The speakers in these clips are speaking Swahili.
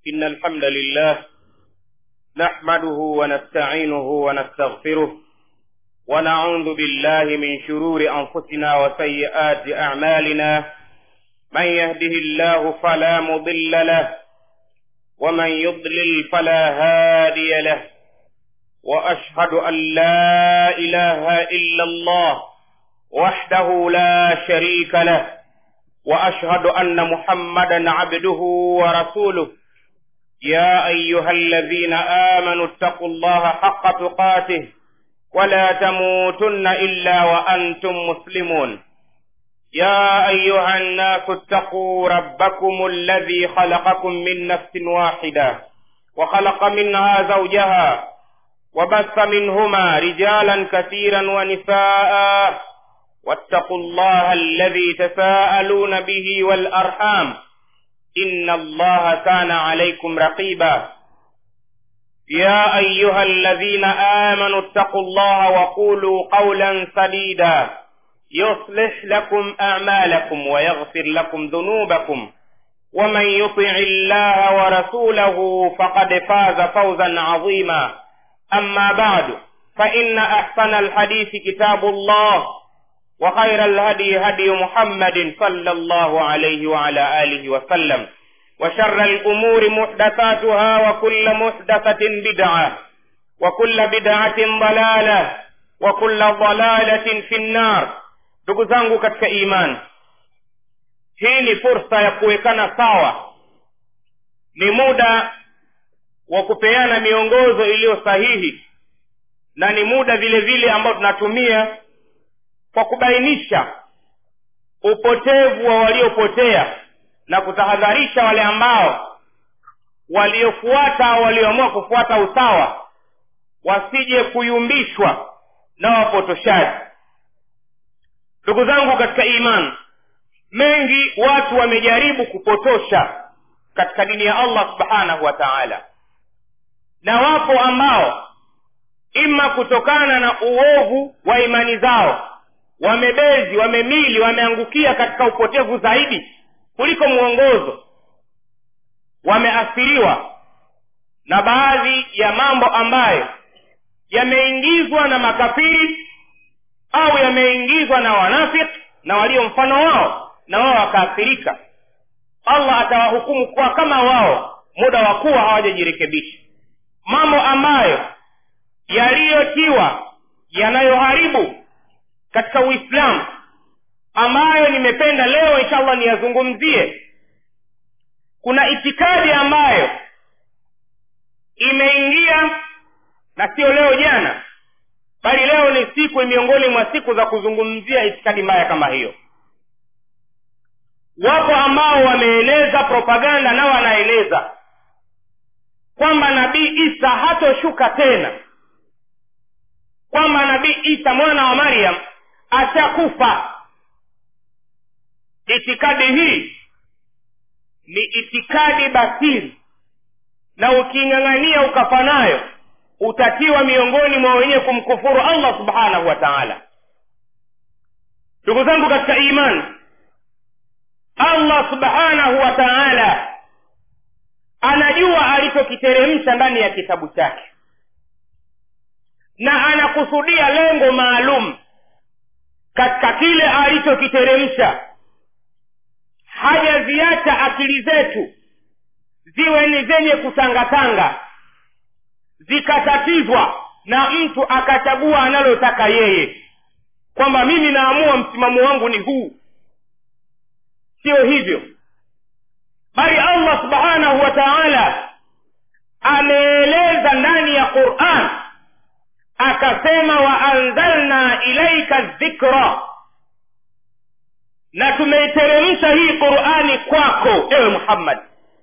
إن الحمد لله نحمده ونستعينه ونستغفره ونعوذ بالله من شرور أنفسنا وسيئات أعمالنا من يهده الله فلا مضل له ومن يضلل فلا هادي له وأشهد أن لا إله إلا الله وحده لا شريك له واشهد ان محمدا عبده ورسوله يا ايها الذين امنوا اتقوا الله حق تقاته ولا تموتن الا وانتم مسلمون يا ايها الناس اتقوا ربكم الذي خلقكم من نفس واحده وخلق منها زوجها وبث منهما رجالا كثيرا ونساء واتقوا الله الذي تساءلون به والارحام ان الله كان عليكم رقيبا يا ايها الذين امنوا اتقوا الله وقولوا قولا سديدا يصلح لكم اعمالكم ويغفر لكم ذنوبكم ومن يطع الله ورسوله فقد فاز فوزا عظيما اما بعد فان احسن الحديث كتاب الله وخير الهدي هدي محمد صلى الله عليه وعلى آله وسلم وشر الأمور محدثاتها وكل محدثة بدعة وكل بدعة ضلالة وكل ضلالة في النار ndugu zangu katika imani hii ni fursa ya kuwekana sawa ni muda wa kupeana miongozo iliyo sahihi na ni muda vile vile ambao tunatumia kwa kubainisha upotevu wa waliopotea na kutahadharisha wale ambao waliofuata au walioamua kufuata usawa wasije kuyumbishwa na wapotoshaji ndugu zangu katika imani mengi watu wamejaribu kupotosha katika dini ya allah subhanahu wa taala na wapo ambao ima kutokana na uovu wa imani zao wamebezi wamemili wameangukia katika upotevu zaidi kuliko mwongozo wameathiriwa na baadhi ya mambo ambayo yameingizwa na makafiri au yameingizwa na wanafiki na walio mfano wao na wao wakaathirika allah atawahukumu kuwa kama wao muda wa kuwa hawajajirekebisha mambo ambayo yaliyotiwa yanayoharibu katika uislamu ambayo nimependa leo inshallah niyazungumzie kuna itikadi ambayo imeingia na sio leo jana bali leo ni siku miongoni mwa siku za kuzungumzia itikadi mbaya kama hiyo wapo ambao wameeneza propaganda na wanaeneza kwamba nabii isa hatoshuka tena kwamba nabii isa mwana wa maryam ashakufa itikadi hii ni itikadi batili na uking'ang'ania ukafa nayo utatiwa miongoni mwa wenyewe kumkufuru allah subhanahu wa taala ndugu zangu katika imani allah subhanahu wa taala anajua alichokiteremsha ndani ya kitabu chake na anakusudia lengo maalum katika kile alichokiteremsha hajaziacha akili zetu ziwe ni zenye kutangatanga zikatatizwa na mtu akachagua analotaka yeye kwamba mimi naamua msimamo wangu ni huu sio hivyo bali allah subhanahu wa taala ameeleza ndani ya quran akasema waanzalna ilaika dhikra na tumeiteremsha hii qurani kwako ewe muhammad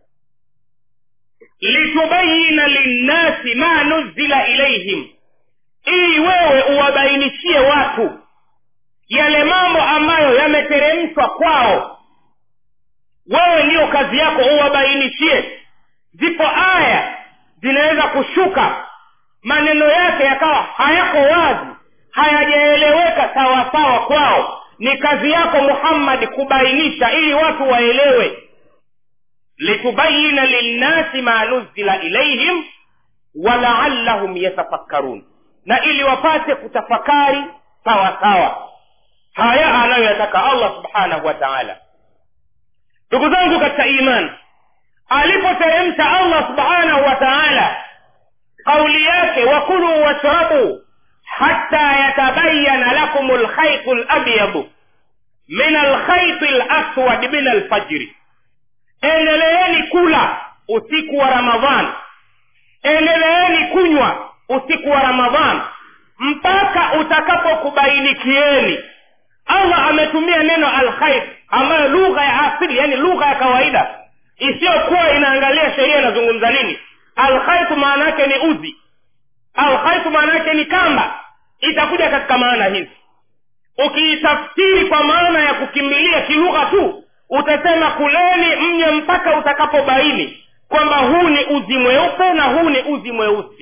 litubayina linnasi ma nuzila ilaihim ili wewe uwabainishie watu yale mambo ambayo yameteremshwa kwao wewe ndiyo kazi yako uwabainishie zipo aya zinaweza kushuka maneno yake yakawa hayako wazi hayajaeleweka sawasawa kwao ni kazi yako muhammadi kubainisha ili watu waelewe litubayina linnasi ma nuzila ilaihim walaallahum yatafakkarun na ili wapate kutafakari sawa sawa haya anayoyataka allah subhanahu wa taala ndugu zangu katika iman alipoteremsha allah subhanahu wa taala kauli yake wakuluu washrabuu hata yatabayana lakum lkhaitu labyadu min alkhaiti laswad min alfajri endeleeni kula usiku wa ramadhan endeleeni kunywa usiku wa ramadhan mpaka utakapokubainikieni allah ametumia neno alkhair ambayo lugha ya asili yani lugha ya kawaida isiyokuwa inaangalia sheria inazungumza nini alkhaitu maana yake ni uzi alkhaitu maana yake ni kamba itakuja katika maana hizi ukiitafsiri kwa maana ya kukimbilia kilugha tu utasema kuleni mnye mpaka utakapobaini kwamba huu ni uzi mweupe na huu ni uzi mweusi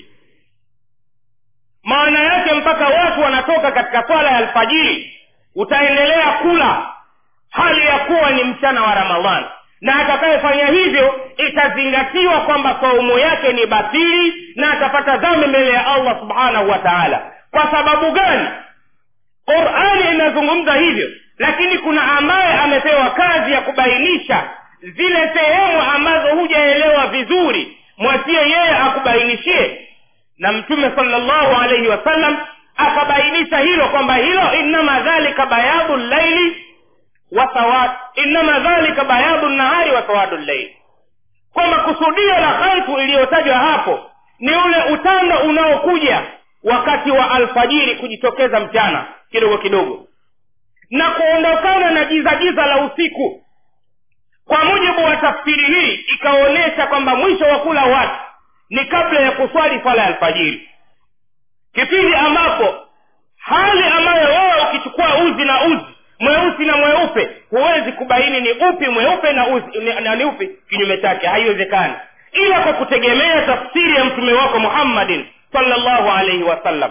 maana yake mpaka watu wanatoka katika swala ya alfajiri utaendelea kula hali ya kuwa ni mchana wa ramadhani na atakayefanya hivyo itazingatiwa kwamba saumu yake ni batili na atapata dhambi mbele ya allah subhanahu wa taala kwa sababu gani qurani inazungumza hivyo lakini kuna ambaye amepewa kazi ya kubainisha zile sehemu ambazo hujaelewa vizuri mwachie yeye akubainishie na mtume salllahu alaihi wasallam akabainisha hilo kwamba hilo innama dhalika bayadu llaili wa sawad innama dhalika bayadu nahari wa sawadu llaili kwamba kusudio la khaifu iliyotajwa hapo ni ule utando unaokuja wakati wa alfajiri kujitokeza mchana kidogo kidogo na kuondokana na giza giza la usiku kwa mujibu wa tafsiri hii ikaonyesha kwamba mwisho wa kula watu ni kabla ya kuswali swala ya alfajiri kipindi ambapo hali ambayo wewe ukichukua uzi na uzi mweusi na mweupe huwezi kubaini ni upi mweupe na uzi ni, na ni upi kinyume chake haiwezekani ila kwa kutegemea tafsiri ya mtume wako muhammadin salllahu alaihi wasallam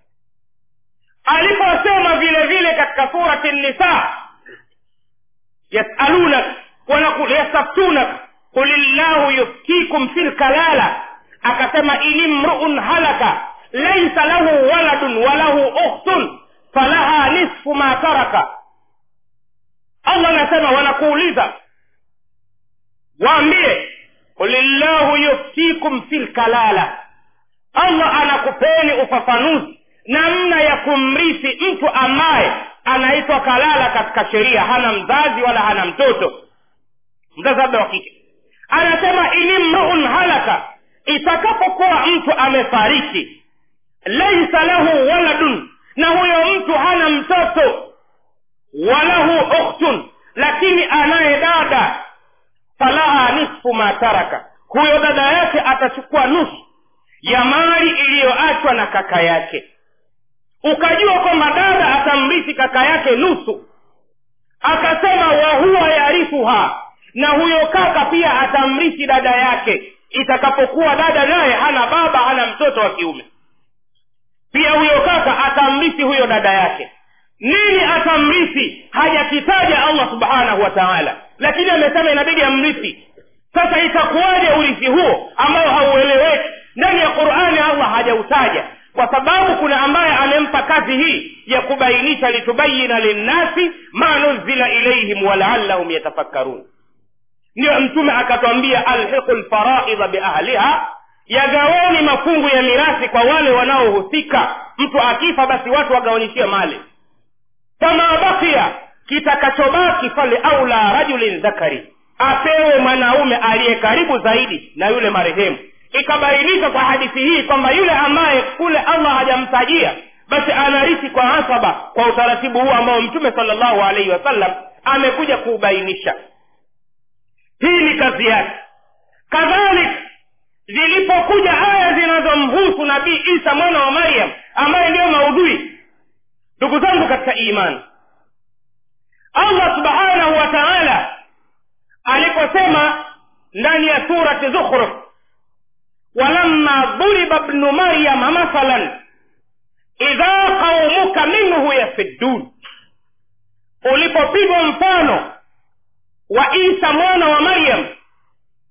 aliposema vile vile katika surati nisa yasalunak yastaftunak qul llahu yuftikum fi lkalala akasema ini mruun halaka laisa lahu waladun walahu ukhtun falaha nisfu ma taraka allah anasema wanakuuliza waambie qulillahu yuftikum fi lkalala allah anakupeni ufafanuzi namna ya kumrithi mtu ambaye anaitwa kalala katika sheria hana mzazi wala hana mtoto mzazi labda wa kike anasema ini mruun halaka itakapokuwa mtu amefariki laisa lahu waladun na huyo mtu hana mtoto walahu ukhtun lakini anaye dada falaha nisfu ma taraka huyo dada yake atachukua nusu ya mali iliyoachwa na kaka yake ukajua kwamba dada atamrithi kaka yake nusu akasema wahuwa yarithuha na huyo kaka pia atamrithi dada yake itakapokuwa dada naye hana baba hana mtoto wa kiume pia huyo kaka atamrithi huyo dada yake nini atamrithi hajakitaja allah subhanahu wa taala lakini amesema inabidi amrithi sasa itakuwaje urithi huo ambao haueleweki ndani ya qurani allah hajautaja kwa sababu kuna ambaye amempa kazi hii ya kubainisha litubayina linnasi ma nuzila ilaihim walaallahum yatafakkarun ndiyo mtume akatwambia alhiqu lfaraidha biahliha yagaweni mafungu ya mirathi kwa wale wanaohusika mtu akifa basi watu wagawanishiwe mali fama bakia kitakachobaki fale aula rajulin dhakari apewe mwanaume aliye karibu zaidi na yule marehemu ikabainika kwa hadithi hii kwamba yule ambaye kule allah hajamtajia basi anarithi kwa asaba kwa utaratibu huu ambao mtume salllahu alaihi wasallam amekuja kuubainisha hii ni kazi yake kadhalika zilipokuja aya zinazomhusu nabii isa mwana wa maryam ambaye ndiyo maudhui ndugu zangu katika imani allah subhanahu wa taala aliposema ndani ya surati zukhruf walamma dhuriba bnu maryama mathalan idha qaumuka minhu yafiddun ulipopigwa mfano wa isa mwana wa maryam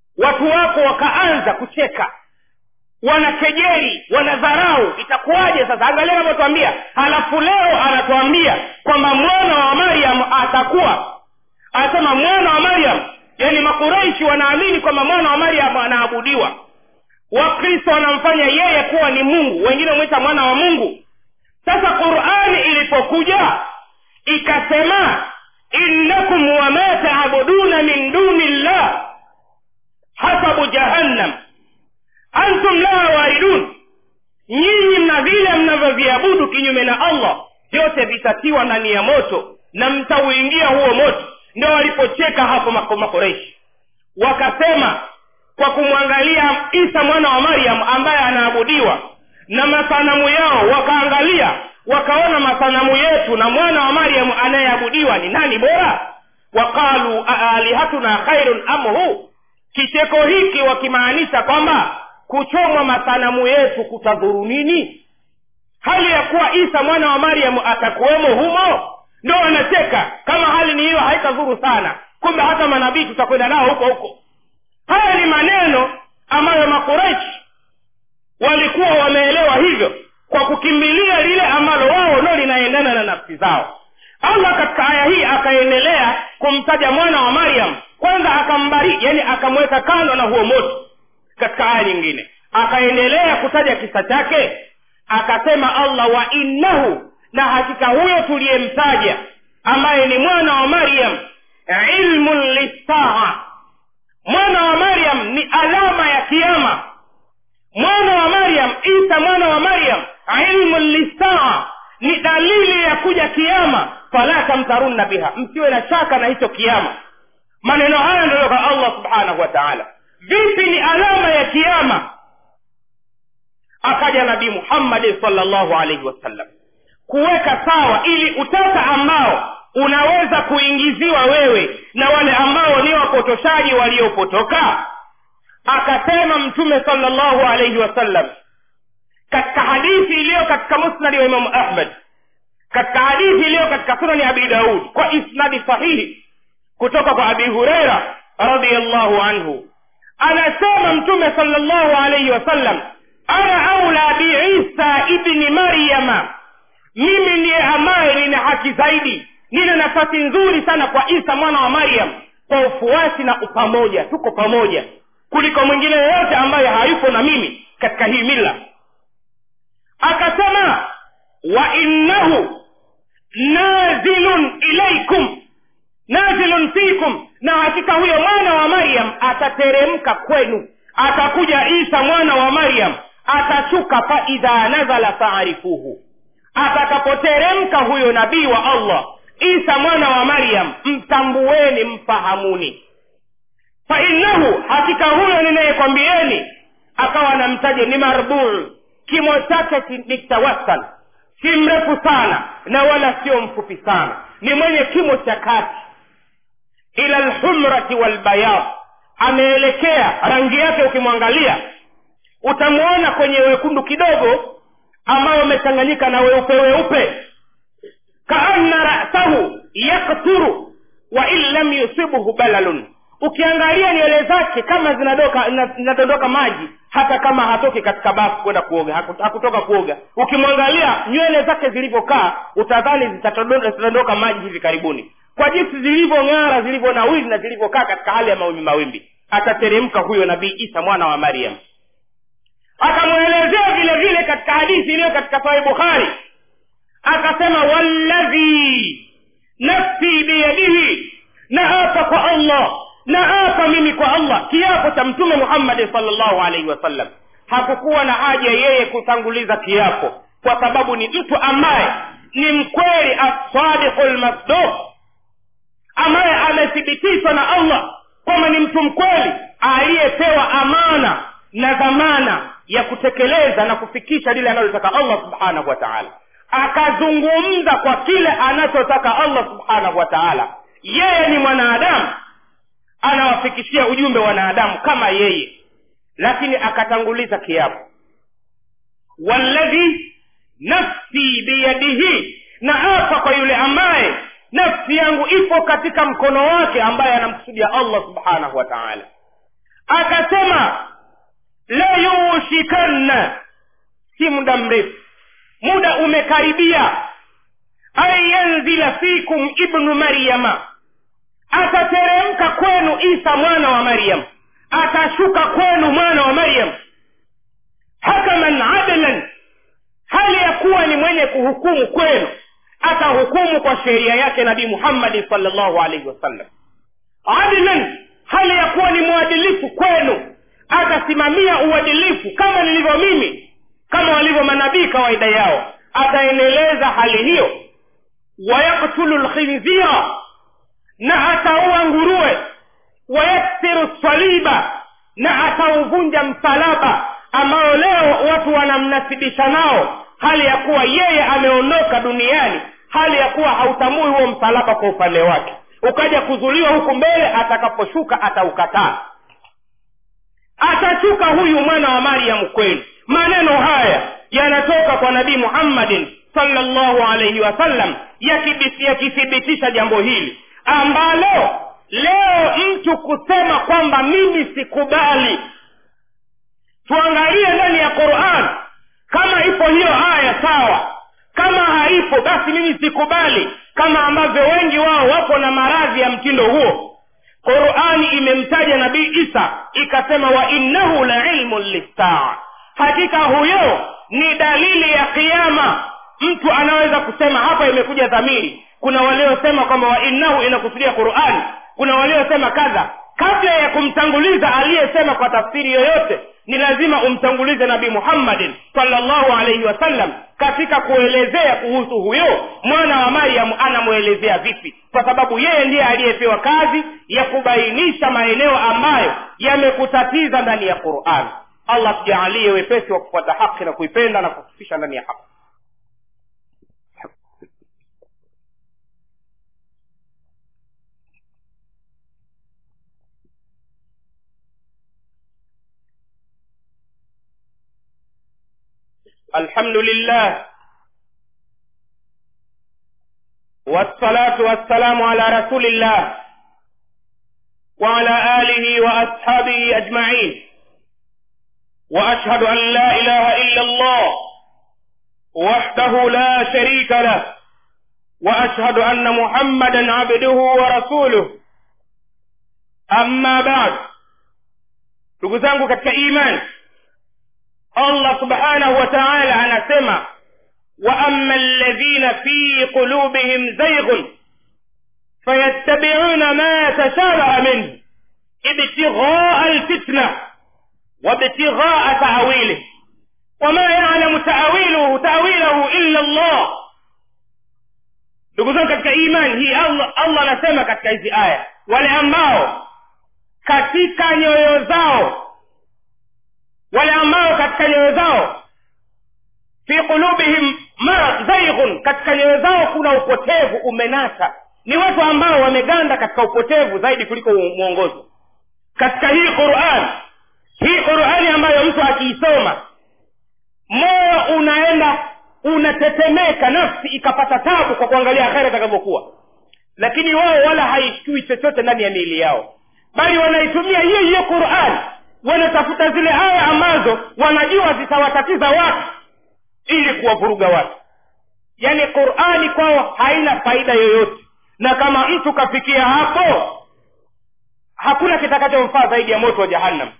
wakaanza kucheka wanakejeli wanadharau itakuwaje sasa angalia anavyotwambia halafu leo anatuambia kwamba mwana wa maryam atakuwa anasema mwana wa maryam yani makureishi wanaamini kwamba mwana wa maryam anaabudiwa wakristo wanamfanya yeye kuwa ni mungu wengine wamwita mwana wa mungu sasa qurani ilipokuja ikasema innakum wama taabuduna min duni llah hasabu jahannam antum laha waridun nyinyi mna vile mnavyoviabudu kinyume na allah vyote vitatiwa ndani ya moto na mtauingia huo moto ndo walipocheka hapo mako- makoreishi wakasema kwa kumwangalia isa mwana wa maryam ambaye anaabudiwa na masanamu yao wakaangalia wakaona masanamu yetu na mwana wa maryam anayeabudiwa ni nani bora waqalu aalihatuna khairun am hu kicheko hiki wakimaanisha kwamba kuchomwa masanamu yetu kutadhuru nini hali ya kuwa isa mwana wa maryamu atakuwemo humo ndo wanacheka kama hali ni hiyo haitadhuru sana kumbe hata manabii tutakwenda nao huko huko haya ni maneno ambayo makureshi walikuwa wameelewa hivyo kwa kukimbilia lile ambalo wao ndo linaendana na nafsi zao allah katika aya hii akaendelea kumtaja mwana wa maryam kwanza akambariki yani akamweka kando na huo moto katika aya nyingine akaendelea kutaja kisa chake akasema allah wa innahu na hakika huyo tuliyemtaja ambaye ni mwana wa maryam ilmun lissaa mwana wa maryam ni alama ya kiama mwana wa maryam isa mwana wa maryam ilmun lissaa ni dalili ya kuja kiama fala tamtarunna biha msiwe na shaka na hicho kiama maneno haya ndio kwa allah subhanahu wa taala vipi ni alama ya kiama akaja nabii muhammadi salllahu alaihi wasallam kuweka sawa ili utata ambao unaweza kuingiziwa wewe na wale ambao ni wapotoshaji waliopotoka akasema mtume salllahu alaihi wasallam katika hadithi iliyo katika musnadi wa imamu ahmad katika hadithi iliyo katika sunani abi daud kwa isnadi sahihi kutoka kwa abi hureira radiallahu anhu anasema mtume salllahu alaihi wasallam ana aula biisa ibni maryama mimi ndiye ambaye nina haki zaidi nina nafasi nzuri sana kwa isa mwana wa maryam kwa ufuasi na upamoja tuko pamoja kuliko mwingine yoyote ambaye hayupo na mimi katika hii mila akasema wa innahu nazilun ilaikum nazilun fikum na hakika huyo mwana wa maryam atateremka kwenu atakuja isa mwana wa maryam atashuka faidha nazala faarifuhu atakapoteremka huyo nabii wa allah isa mwana wa maryam mtambueni mfahamuni fainnahu hakika huyo ninayekwambieni akawa namtaja ni marbuu kimo chake ni tawasal si mrefu sana na wala sio mfupi sana ni mwenye kimo cha kati ila lhumrati walbayad ameelekea rangi yake ukimwangalia utamwona kwenye wekundu kidogo ambayo umechanganyika na weupe weupe kaanna rasahu yakturu wa in lam yusibhu balalun ukiangalia nywele zake kama zinadoka zinadondoka maji hata kama hatoki katika bafu kwenda kuoga haku- hakutoka kuoga ukimwangalia nywele zake zilivyokaa utadhani zitadondoka zitadondoka maji hivi karibuni kwa jinsi zilivyong'ara zilivyonawili na zilivyokaa katika hali ya mawimbi mawimbi atateremka huyo nabii isa mwana wa maryam akamwelezea vile vile katika hadithi iliyo katika sahih bukhari akasema walladhi nafsi biyadihi na hapa kwa allah na hapa mimi kwa allah kiapo cha mtume muhammadi salllahu alaihi wasallam hakukuwa na haja yeye kutanguliza kiapo kwa sababu ni mtu ambaye ni mkweli asadiqu lmasduq ambaye amethibitishwa na allah kwamba ni mtu mkweli aliyepewa amana na dhamana ya kutekeleza na kufikisha lile analotaka allah subhanahu wa taala akazungumza kwa kile anachotaka allah subhanahu wa taala yeye ni mwanadamu anawafikishia ujumbe wanadamu kama yeye lakini akatanguliza kiapo walladhi nafsi biyadihi na hapa kwa yule ambaye nafsi yangu ipo katika mkono wake ambaye anamkusudia allah subhanahu wa taala akasema la yushikanna si muda mrefu muda umekaribia an yanzila fikum ibnu maryama atateremka kwenu isa mwana wa maryam atashuka kwenu mwana wa maryam hakaman adlan hali ya kuwa ni mwenye kuhukumu kwenu atahukumu kwa sheria yake nabii muhammadi salllahu alaihi wasallam adlan hali ya kuwa ni mwadilifu kwenu atasimamia uadilifu kama nilivyo mimi kama walivyo manabii kawaida yao ataendeleza hali hiyo wayaktulu lkhinzira na ataua nguruwe wayaksiru saliba na atauvunja msalaba ambao leo watu wanamnasibisha nao hali ya kuwa yeye ameondoka duniani hali ya kuwa hautambui huo msalaba kwa upande wake ukaja kuzuliwa huku mbele atakaposhuka ataukataa atashuka huyu mwana wa maryamu kweli maneno haya yanatoka kwa nabii muhammadin salllahu alaihi wasallam yakithibitisha jambo hili ambalo leo mtu kusema kwamba mimi sikubali tuangalie ndani ya quran kama ipo hiyo aya sawa kama haipo basi mimi sikubali kama ambavyo wengi wao wapo na maradhi ya mtindo huo qurani imemtaja nabii isa ikasema wa innahu la ilmun lissaa hakika huyo ni dalili ya kiama mtu anaweza kusema hapa imekuja dhamiri kuna waliosema kwamba wa innahu inakusudia qurani kuna waliosema kadha kabla ya kumtanguliza aliyesema kwa tafsiri yoyote ni lazima umtangulize nabii muhammadin salllahu alaihi wasallam katika kuelezea kuhusu huyo mwana wa maryam anamwelezea vipi kwa sababu yeye ndiye aliyepewa kazi ya kubainisha maeneo ambayo yamekutatiza ndani ya quran allah tujaalie wepesi wa kufuata haki na kuipenda na kufisha ndani ya haki الحمد لله والصلاة والسلام على رسول الله وعلى آله وأصحابه أجمعين وأشهد أن لا إله إلا الله وحده لا شريك له وأشهد أن محمدا عبده ورسوله أما بعد تقول katika imani allah subhanahu wa taala anasema waama alladhina fi qulubihim zaighun fayattabiuna ma tashabaha minhu ibtighaa alfitna wabtighaa taawilih wama yalamu taawiluhu taawilahu illa allah ndugu zangu katika imani hii allah allah anasema katika hizi aya wale ambao katika nyoyo zao wale ambao katika nyoyo zao fi qulubihim ma zaighun katika nyoyo zao kuna upotevu umenasa ni watu ambao wameganda katika upotevu zaidi kuliko mwongozo katika hii quran hii qurani ambayo mtu akiisoma moyo unaenda unatetemeka nafsi ikapata tabu kwa kuangalia akhera itakavyokuwa lakini wao wala haishtui chochote ndani ya miili yao bali wanaitumia hiyo hiyo qurani wanatafuta zile aya ambazo wanajua zitawatatiza watu ili kuwavuruga watu yaani qurani kwao haina faida yoyote na kama mtu kafikia hapo hakuna kitakachomfaa zaidi ya moto wa jahannam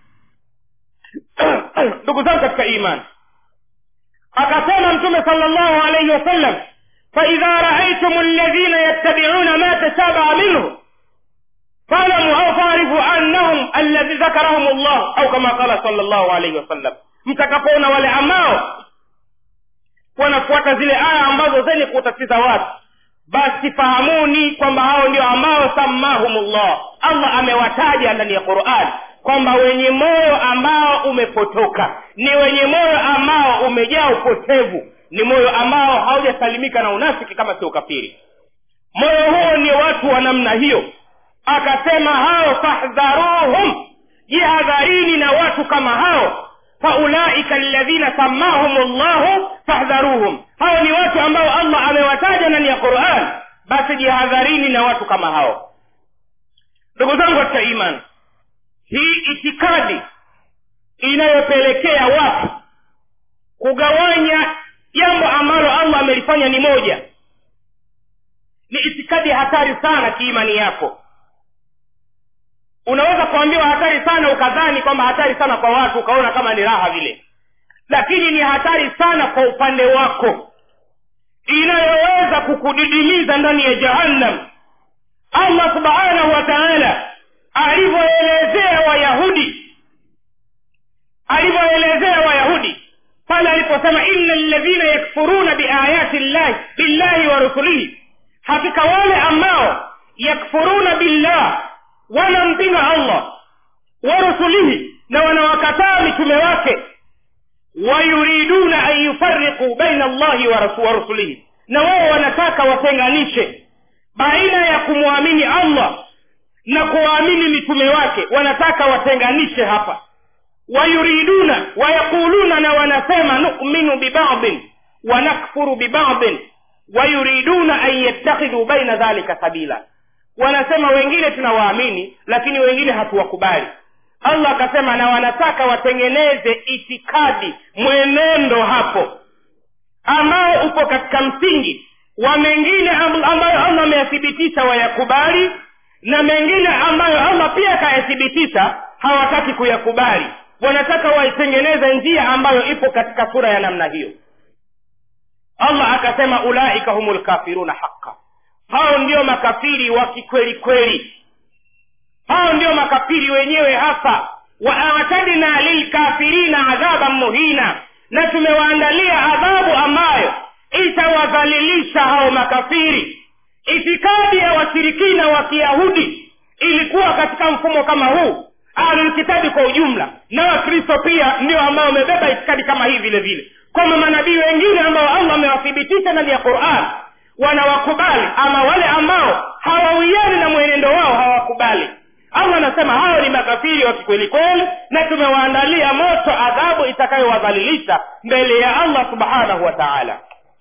ndugu zangu katika imani akasema mtume sala llahu alaihi wasallam faidha raaitum alladhina yattabiuna ma tashabaha minhu فاعلموا او فاعرفوا انهم الذي ذكرهم الله او كما قال صلى الله عليه وسلم mtakapoona wale ambao wanafuata zile aya ambazo zenye kuwatatiza watu basi fahamuni kwamba hao ndio ambao sammahumullah allah amewataja ndani ya quran kwamba wenye moyo ambao umepotoka ni wenye moyo ambao umejaa upotevu ni moyo ambao haujasalimika na unafiki kama sio ukafiri moyo huo ni watu wa namna hiyo akasema hao fahdharuhum jihadharini na watu kama hao faulaika alladhina sammahum llahu fahdharuhum hao ni watu ambao allah amewataja ndani ya quran basi jihadharini na watu kama hao ndugu zangu katika iman hii itikadi inayopelekea watu kugawanya jambo ambalo allah amelifanya ni moja ni itikadi hatari sana kiimani yako unaweza kuambiwa hatari sana ukadhani kwamba hatari sana kwa watu ukaona kama ni raha vile lakini ni hatari sana kwa upande wako inayoweza kukudidimiza ndani ya jahannam allah subhanahu wa taala alivyoelezea wayahudi alivyoelezea wayahudi pale aliposema ina ladhina yakfuruna biayati llahi billahi wa rusulihi hakika wale ambao yakfuruna billah wanampinga allah wa rusulihi na wanawakataa mitume wake wayuriduna an yufariquu baina allahi wa rasu- wa rusulihi na wao wanataka watenganishe baina ya kumwamini allah na kuwaamini mitume wake wanataka watenganishe hapa wayuriduna wayaquluna na wanasema numinu bibadin wanakfuru bibadin wayuriduna an yattakhidhu baina dhalika sabila wanasema wengine tunawaamini lakini wengine hatuwakubali allah akasema na wanataka watengeneze itikadi mwenendo hapo ambao upo katika msingi wa mengine amb- ambayo allah ameyathibitisha wayakubali na mengine ambayo allah pia akayathibitisha hawataki kuyakubali wanataka waitengeneze njia ambayo ipo katika sura ya namna hiyo allah akasema ulaika humu lkafiruna haqa hao ndio makafiri wa kikweli kweli hao ndio makafiri wenyewe hasa waatadna lilkafirina adhaban muhina na tumewaandalia adhabu ambayo itawadhalilisha hao makafiri itikadi ya washirikina wa kiyahudi ilikuwa katika mfumo kama huu ahlulkitabi kwa ujumla na wakristo pia ndio ambao wamebeba itikadi kama hii vile vile kwamba manabii wengine ambao allah amewathibitisha ndani ya quran wanawakubali ama wale ambao hawawiani na mwenendo wao hawakubali allah anasema hao ni makafiri wa kikweli kweli na tumewaandalia moto adhabu itakayowadhalilisha mbele ya allah subhanahu wa taala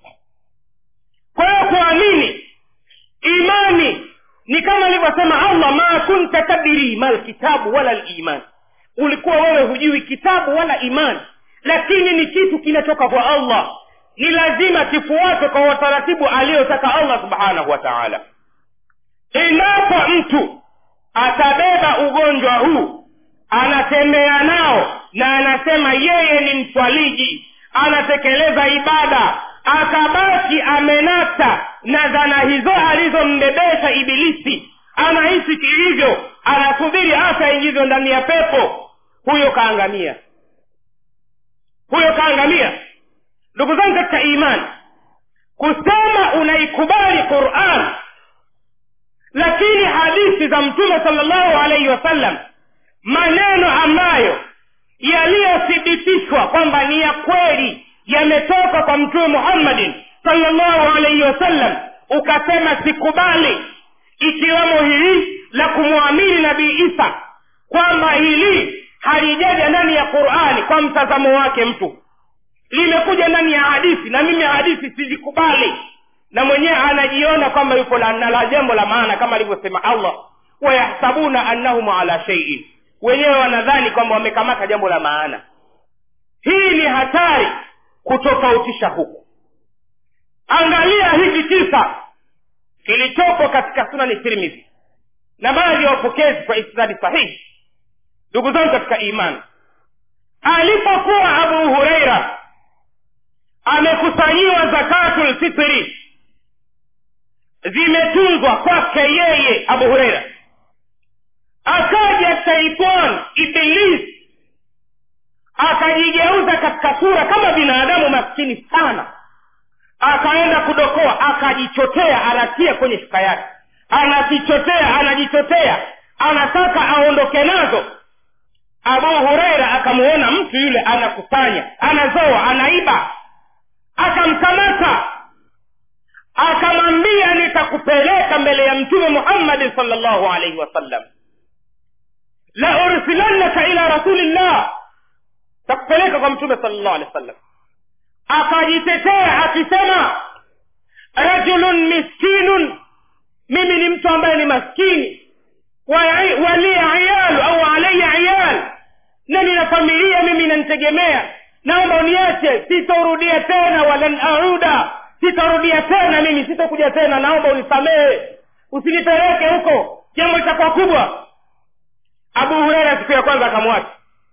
kwa hiyo kuamini imani ni kama alivyosema allah ma kunta tadiri ma lkitabu wala liman ulikuwa wewe hujui kitabu wala imani lakini ni kitu kinatoka kwa allah ni lazima kifuatwe kwa utaratibu aliyotaka allah subhanahu wa taala endapo mtu atabeba ugonjwa huu anatembea nao na anasema yeye ni mswaliji anatekeleza ibada akabaki amenata na dhana hizo alizombebesha ibilisi anaishi kilivyo anasubiri hasa aingizwe ndani ya pepo huyo kaangamia huyo kaangamia ndugu zangu katika imani kusema unaikubali quran lakini hadithi za mtume salllahu alaihi wasallam maneno ambayo yaliyothibitishwa kwamba ni ya kweli yametoka kwa mtume muhammadin salllahu alaihi wasallam ukasema sikubali ikiwemo hili la kumwamini nabii isa kwamba hili halijaja ndani ya qurani kwa mtazamo wake mtu limekuja ndani ya hadithi na mimi hadithi sizikubali na mwenyewe anajiona kwamba yupo la, na la jambo la maana kama alivyosema allah wayahsabuna annahum ala sheiin wenyewe wanadhani kwamba wamekamata jambo la maana hii ni hatari kutofautisha huku angalia hiki kisa kilichopo katika sunani tirmidhi na baadhi ya wapokezi kwa isnadi sahihi ndugu zangu katika imani alipokuwa abu hureira amekusanyiwa zakatu lfitri zimetunzwa kwake yeye abu hureira akaja shaitan iblis akajigeuza katika sura kama binadamu maskini sana akaenda kudokoa akajichotea anatia kwenye shuka yake anakichotea anajichotea anataka aondoke nazo abu hureira akamuona mtu yule anakusanya anazoa anaiba akamkamata akamwambia nitakupeleka mbele ya mtume muhammadi salllahu alaihi wasallam la ursilannaka ila rasulillah takupeleka kwa mtume salllahu alehi wasallam akajitetea akisema rajulun miskinun mimi ni mtu ambaye ni maskini wali iyalu au alaya iyal na nina familia mimi inanitegemea naomba uniache sitorudia tena walan auda sitorudia tena mimi sitokuja tena naomba unisamehe usinipeleke huko jambo litakuwa kubwa abu hureira siku ya kwanza akamwacha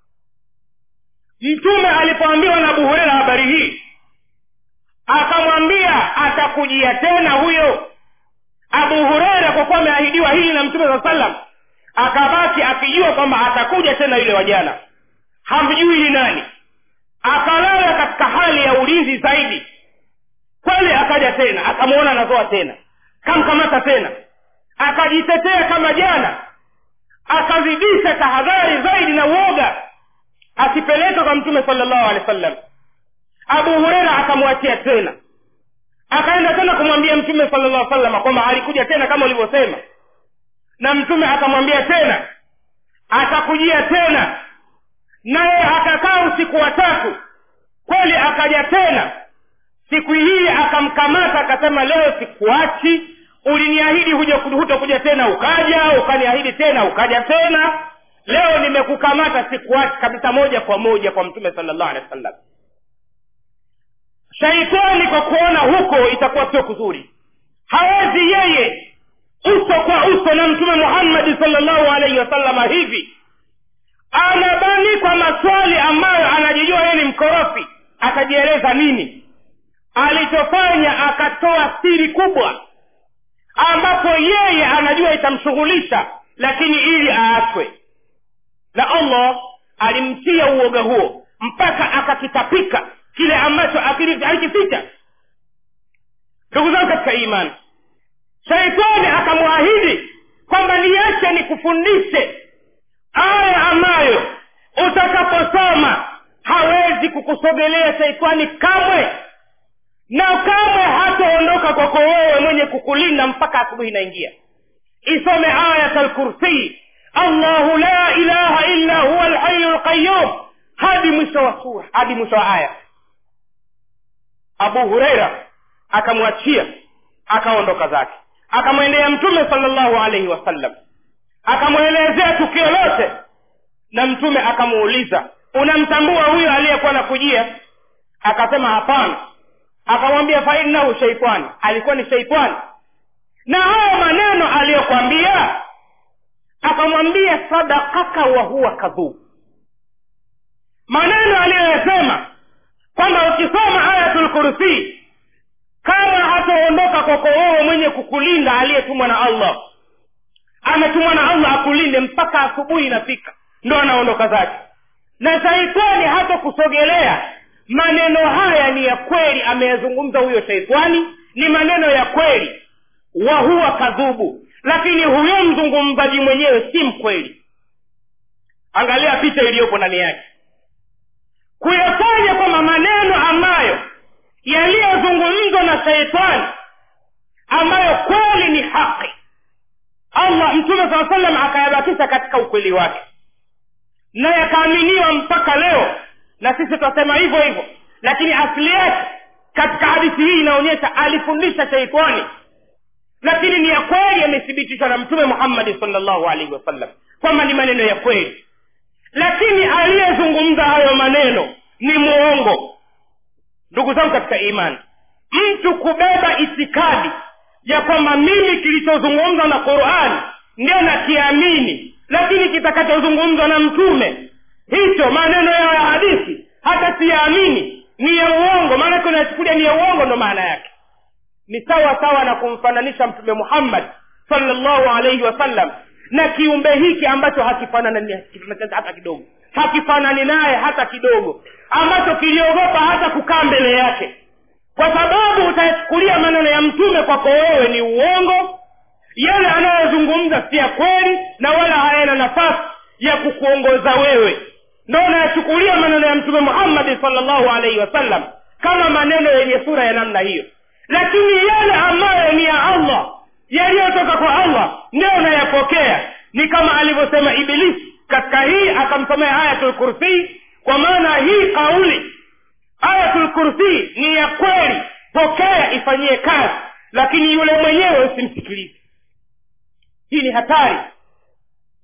mtume alipoambiwa na abu hureira habari hii akamwambia atakujia tena huyo abu hureira kwa kuwa ameahidiwa hili na mtume saa salam akabaki akijua kwamba atakuja tena yule wajana hamjui ni nani akalala katika hali ya ulinzi zaidi kweli akaja tena akamwona anazoa tena kamkamata tena akajitetea kama jana akazidisha tahadhari zaidi na uoga asipeleke kwa mtume salllahu alehi wa sallam abu hureira akamwachia tena akaenda tena kumwambia mtume sala llah salama kwamba alikuja tena kama ulivyosema na mtume akamwambia tena atakujia tena naye akakaa usiku wa tatu kweli akaja tena siku hii akamkamata akasema leo sikuachi uliniahidi huja hutokuja tena ukaja ukaniahidi tena ukaja tena leo nimekukamata sikuachi kabisa moja kwa moja kwa mtume sala llahu alehi wa sallam shaitani kwa kuona huko itakuwa sio kuzuri hawezi yeye uso kwa uso na mtume muhammadi salllahu alaihi wasallama hivi anabani kwa maswali ambayo anajijua yeye ni mkorofi atajieleza nini alichofanya akatoa siri kubwa ambapo yeye anajua itamshughulisha lakini ili aachwe na allah alimtia uoga huo mpaka akakitapika kile ambacho alikificha ndugu zangu katika imani shaitani akamwahidi kwamba niache nikufundishe aya ambayo utakaposoma hawezi kukusogelea shaitani kamwe na kamwe hataondoka kwako wewe mwenye kukulinda mpaka asubuhi inaingia isome ayat lkursii allahu la ilaha illa huwa lhayu lqayum hadi mwisho wa sura hadi mwisho wa aya abu hureira akamwachia akaondoka zake akamwendea mtume salllahu alaihi wasallam akamwelezea tukio lote na mtume akamuuliza unamtambua huyo aliyekuwa nakujia akasema hapana akamwambia fainnahu sheitani alikuwa ni sheitani na hayo maneno aliyokwambia akamwambia sadakaka wa huwa kadhub maneno aliyoyasema kwamba ukisoma ayatul kursi kama hataondoka kwako wewe mwenye kukulinda aliyetumwa na allah ametumwa na allah akulinde mpaka asubuhi inafika ndo anaondoka zake na shaitani hata kusogelea maneno haya ni ya kweli ameyazungumza huyo shaitani ni maneno ya kweli wa huwa kadhubu lakini huyo mzungumzaji mwenyewe si mkweli angalia picha iliyopo ndani yake kuyafanya kwamba maneno ambayo yaliyozungumzwa na sheitani ambayo kweli ni haki allah mtume saa salam akayabakisha katika ukweli wake na yakaaminiwa mpaka leo na sisi tutasema hivyo hivyo lakini asili yake katika hadithi hii inaonyesha alifundisha sheitani lakini ni ya kweli yamethibitishwa na mtume muhammadi salllahu alaihi wasallam kwamba ni maneno ya kweli lakini aliyezungumza hayo maneno ni mwongo ndugu zangu katika imani mtu kubeba itikadi ya kwamba mimi kilichozungumzwa na qurani ndio nakiamini lakini kitakachozungumzwa na mtume hicho maneno yao ya hadithi hata siyaamini ni ya uongo maanake unayachukulia ni ya uongo ndo maana yake ni sawa sawa na kumfananisha mtume muhammad salllahu alaihi wasallam na kiumbe hiki ambacho hakifanani hata kidogo hakifanani naye hata kidogo ambacho kiliogopa hata kukaa mbele yake kwa sababu utayachukulia maneno ya mtume kwako wewe ni uongo yale anayozungumza si ya kweli na wala hayana nafasi ya kukuongoza wewe ndo unayachukulia maneno ya mtume muhammadi salllahu alaihi wasallam kama maneno yenye sura ya namna hiyo lakini yale ambayo ni ya allah yaliyotoka kwa allah ndio unayapokea ni kama alivyosema ibilisi katika hii akamsomea ayatul kursi kwa maana hii kauli ayatul kursi ni ya kweli pokea ifanyie kazi lakini yule mwenyewe usimsikilize hii ni hatari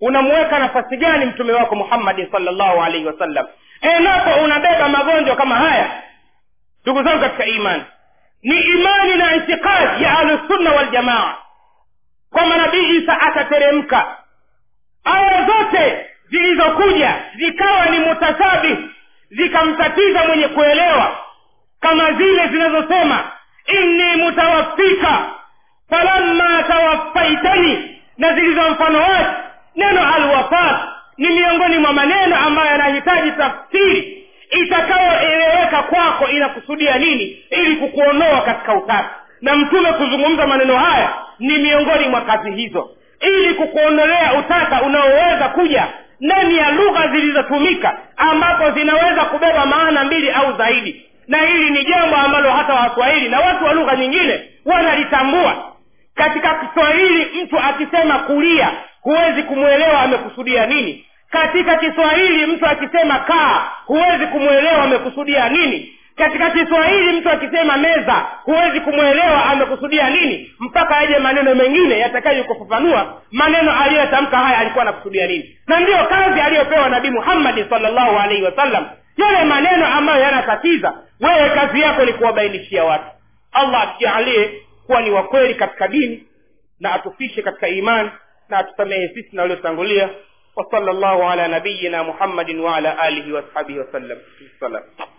unamuweka nafasi gani mtume wako muhammadin salllahu alaihi wasallam endapo unabeba magonjwa kama haya ndugu zangu katika imani ni imani na itikadi ya ahlusunna waljamaa kwamba nabii isa atateremka aya zote zilizokuja zikawa ni mutasabih zikamtatiza mwenye kuelewa kama zile zinazosema inni mutawaffika falamma tawaffaitani na zilizo mfano wake neno alwafat ni miongoni mwa maneno ambayo yanahitaji tafsiri itakayoeleweka kwako inakusudia nini ili kukuondoa katika utatu na mtume kuzungumza maneno haya ni miongoni mwa kazi hizo ili kukuondolea utata unaoweza kuja ndani ya lugha zilizotumika ambapo zinaweza kubeba maana mbili au zaidi na hili ni jambo ambalo hata waswahili na watu wa lugha nyingine wanalitambua katika kiswahili mtu akisema kulia huwezi kumwelewa amekusudia nini katika kiswahili mtu akisema kaa huwezi kumwelewa amekusudia nini katika kiswahili mtu akisema meza huwezi kumwelewa amekusudia nini mpaka aje maneno mengine yatakayo kufafanua maneno aliyotamka haya alikuwa anakusudia nini na ndiyo kazi aliyopewa nabii muhammadi salllahu alaihi wasallam yale maneno ambayo yanatatiza wewe kazi yako ni kuwabainishia watu allah atujalie kuwa ni wakweli katika dini na atufishe katika imani na atusamehe sisi na waliotangulia وصلى الله على نبينا محمد وعلى آله وأصحابه وسلم السلام